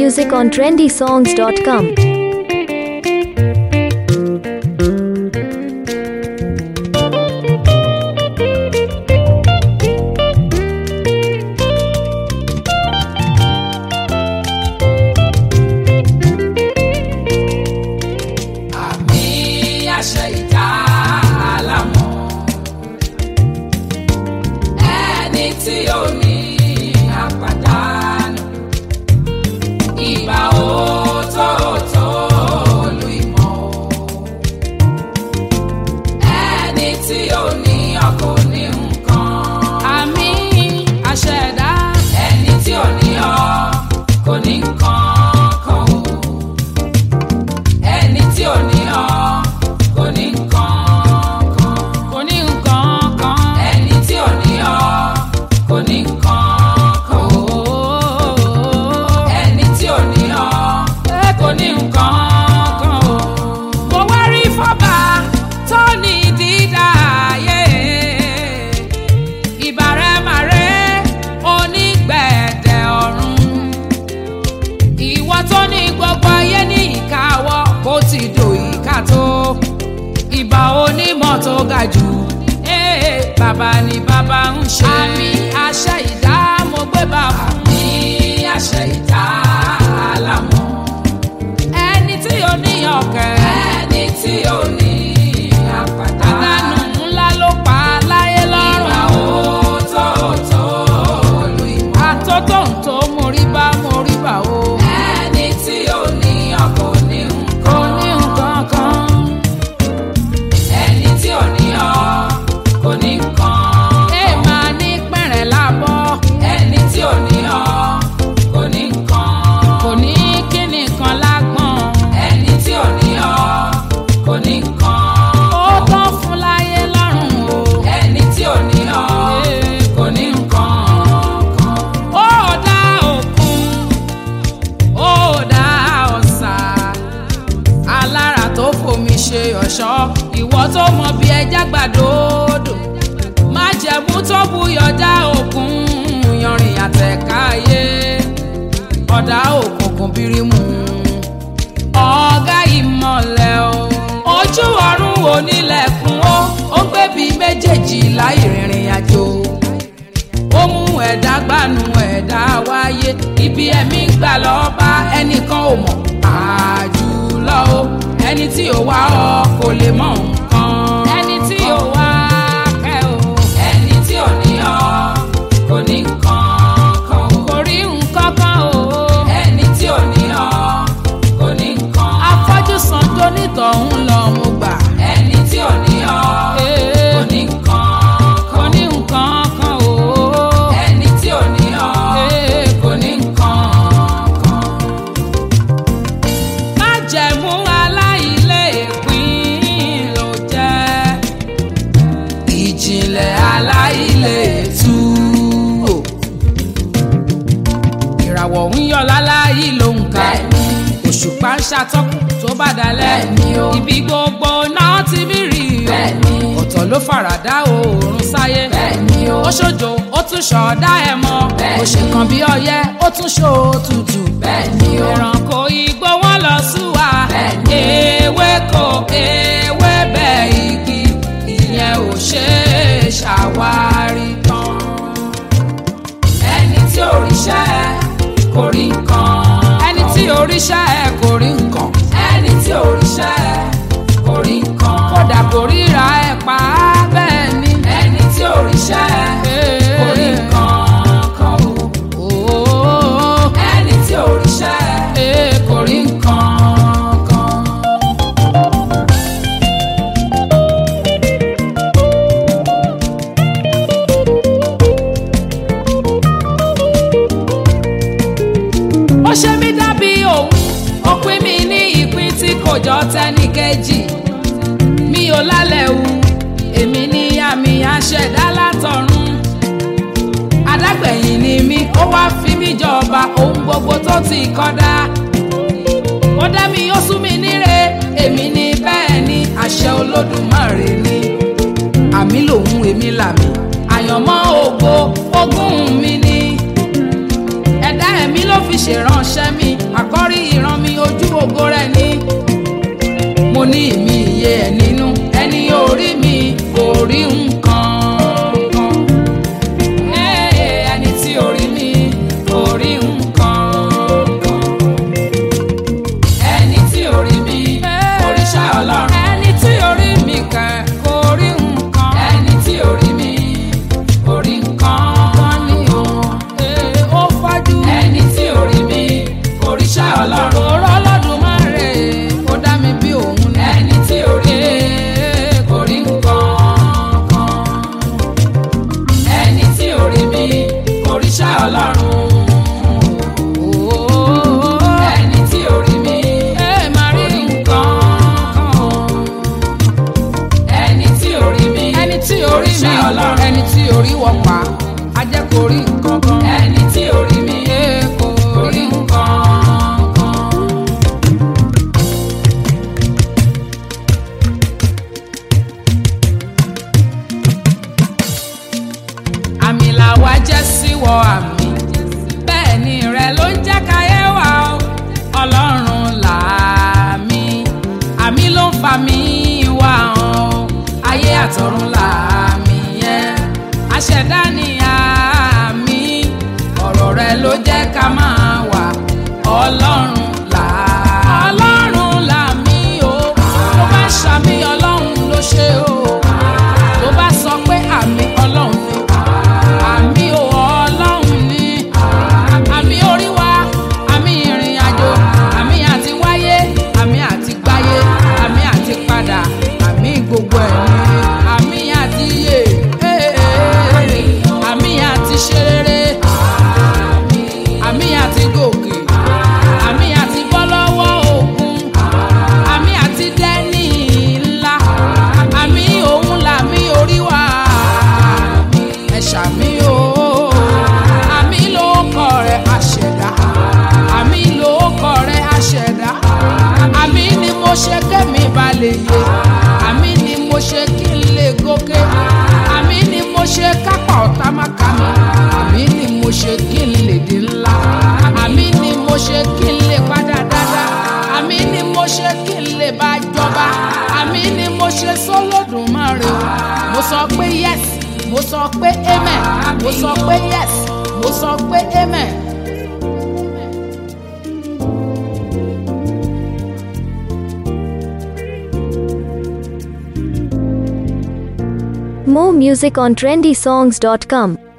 music on trendysongs.com. àmì àṣẹ ìdá àlámọ̀ ẹni tí ó ní àpàdánù ìgbà òótọ́ọ̀tọ́ lu ìmọ̀ ẹni tí ó ní ọkọ̀ ní nǹkan. àmì àṣẹ ìdá ẹni tí ò ní ọ kò ní nǹkan kan o ẹni tí ò ní ọ kò ní nǹkan kan. kò ní nǹkan kan. ẹni tí ò ní ọ kò ní nǹkan kan. ẹni tí ò ní ọ kò ní nǹkan kan. mo wá rí fọ́bà tó ní dídá ayé ìbàrẹ̀màrẹ́ onígbẹ̀dẹ̀ ọ̀run ìwọ tó ní gbogbo ayé ní ìkáwọ́ bó ti dò ìka tó ìbà onímọ̀ tó ga jù ee bàbá ni bàbá ń ṣe. àmì àṣẹ ìdá mo gbé bá fún. àmì àṣẹ ìdá lámọ̀. ẹni tí ó ní ọ̀kẹ́. ẹni tí ó ní àpàtà. àdánù ńlá ló pa láyé lọ́rùn. ìgbà òótọ́ọ̀tọ́ lu ìmọ̀. àtótó ń tó mórí bá mórí bá o. ẹni tí ó ní ọkọ̀ ní nǹkan. kò ní nǹkan kan. ẹni tí ò ní ọ kò ní nǹkan. ẹ máa ní pẹ̀rẹ̀ lábọ́. ẹni tí ò ní ọ kò ní nǹkan. kò ní kíni kan lágbọ̀n. ẹni tí ò ní ọ kò ní nǹkan. ó tán fún láyé lọ́rùn o. ẹni tí ò ní ọ kò ní nǹkan kan. ó dá òkun ó dá ọ̀sà alára tó fomi ṣe ọ̀ṣọ́ ìwọ tó mọ bí ẹja gbàdódò má jẹ̀mú tó buyọjá òkun yanrìn àtẹ̀káyé ọ̀dà òkùnkùn bírímù ọ̀gá ìmọ̀lẹ̀ o ojú ọ̀run onílẹ̀kùn ó ó gbébi méjèèjì láì rìnrìn àjò ó mú ẹ̀dá gbanú ẹ̀dá wáyé ibi ẹ̀mí gbà lọ bá ẹnìkan ò mọ̀ àjùlọ o ẹni tí ò wá ọ kò lè mọ nǹkan. ẹni tí ò wá kẹ́ o. ẹni tí ò ní ọ kò ní nǹkan kan o. kò rí nǹkan kan o. ẹni tí ò ní ọ kò ní nǹkan. afọ́jú san tó nítọ̀hún lọ mo gbà. ẹni tí ò ní ọ kò ní nǹkan kò ní nǹkan kan o. ẹni tí ò ní ọ kò ní nǹkan kan májẹ̀mú aláìlèpín ló jẹ́ ìjìnlẹ̀ aláìlètú o. ìràwọ̀ ń yọ láláyé ló ń ka òṣùpá ń ṣàtọ́kùn tó bá dalẹ̀ ibi gbogbo náà ti mí rí o ọ̀tọ̀ ló faradà oòrùn sáyé ó ṣojo ó tún ṣọ̀ọ́dá ẹ̀ mọ́ ó ṣe kan bí ọyẹ́ ó tún ṣó tutù ẹranko igbó wọn lọ súwa ewéko ewébẹ̀ igi ìyẹn ò ṣe é ṣàwárí tán ẹni tí òrìṣẹ́ kò rí nǹkan ẹni tí òrìṣẹ́ kò rí nǹkan ẹni tí òrìṣẹ́ kò rí nǹkan kódà kò ríra ẹ̀ pa á bẹ́ẹ̀ ni ẹni tí òrìṣẹ́ kò rí nǹkan kan o ẹni tí òrìṣẹ́ kò rí nǹkan kan. ó ṣe mí dàbí òun ó pín mi ní ìpín tí kò jọ tẹ́nì kejì mi ò lálẹ́ wu èmi ní àmì àṣẹ̀dá látọ̀run adágbẹ̀yìn ni mí ó wá fi mí jọba ohun gbogbo tó ti kọ́dá ó dá mi ó sún mi níre èmi ní bẹ́ẹ̀ ni àṣẹ olódùmarè ni àmì lòun èmi làmì àyànmọ́ ògo ogún mi ni ẹ̀dá ẹ̀mí ló fi fi ṣèránṣẹ́ mi àkọ́rí ìran mi ojú ògo rẹ̀ ni mo ní ìmí iye ẹ̀ nínú ẹni orí mi kò rí nǹkan kan Ee, ẹni tí orí mi kò rí nǹkan kan ẹni tí orí mi òrìṣà ọlọ́run ẹni tí orí mi kẹ kò rí nǹkan ẹni tí orí mi kò rí nǹkan kan ní o ó fọ́jú ẹni tí orí mi òrìṣà ọlọ́run òró ọlọ́dún máa rè kó dá mi bí òun ní ẹni tí orí mi kò rí nǹkan kan ẹni tí orí mi òrìṣà ọlọ́run ẹni tí orí mi orí nǹkan ẹni tí orí mi ẹni tí orí mi ẹni tí orí wọ pa á jẹ́ kó rí nǹkan kan ẹni tí orí mi kò rí nǹkan kan. àmì làwa jẹ́ síwọ àmì bẹ́ẹ̀ ni rẹ ló ń jẹ́ káyé wa o ọlọ́run làmì àmì ló ń fa mi wá o ayé àtọ̀run làmì yẹn aṣẹ̀dá ni àmì ọ̀rọ̀ rẹ ló jẹ́ ká máa wà ọlọ́run là ọlọ́run làmì o tó bá ṣàmì ọlọ́run ló ṣe o tó bá sọ pé àmì ọlọ́run ni àmì ò ọlọ́run ni àmì orí wa àmì ìrìn àjò àmì àti wáyé àmì àti gbáyé àmì àti padà àmì gbogbo ẹ̀ ni àmì àti yè àmì àti ṣeré àmì àti gòkè àmì àti bọ́ lọ́wọ́ òkun àmì àti dẹ́ni ńlá àmì òun làmì orí wa ẹ ṣàmì o àmì ló kọ rẹ àṣẹdá àmì ló kọ rẹ àṣẹdá àmì ni mo ṣe kémi balẹ̀ yé àmì ni mo ṣe kí n lè gòkè àmì ni mo ṣe kápá ọ̀tá má ká mi àmì ni mo ṣe kí n lè di ńlá àmì ni mo ṣe kí n lè padà dáadáa àmì ni mo ṣe kí n lè bá jọba àmì ni mo ṣe sólódùmarè o mo sọ pé yes mo sọ pé amen mo sọ pé yes mo sọ pé amen. More music on trendysongs.com.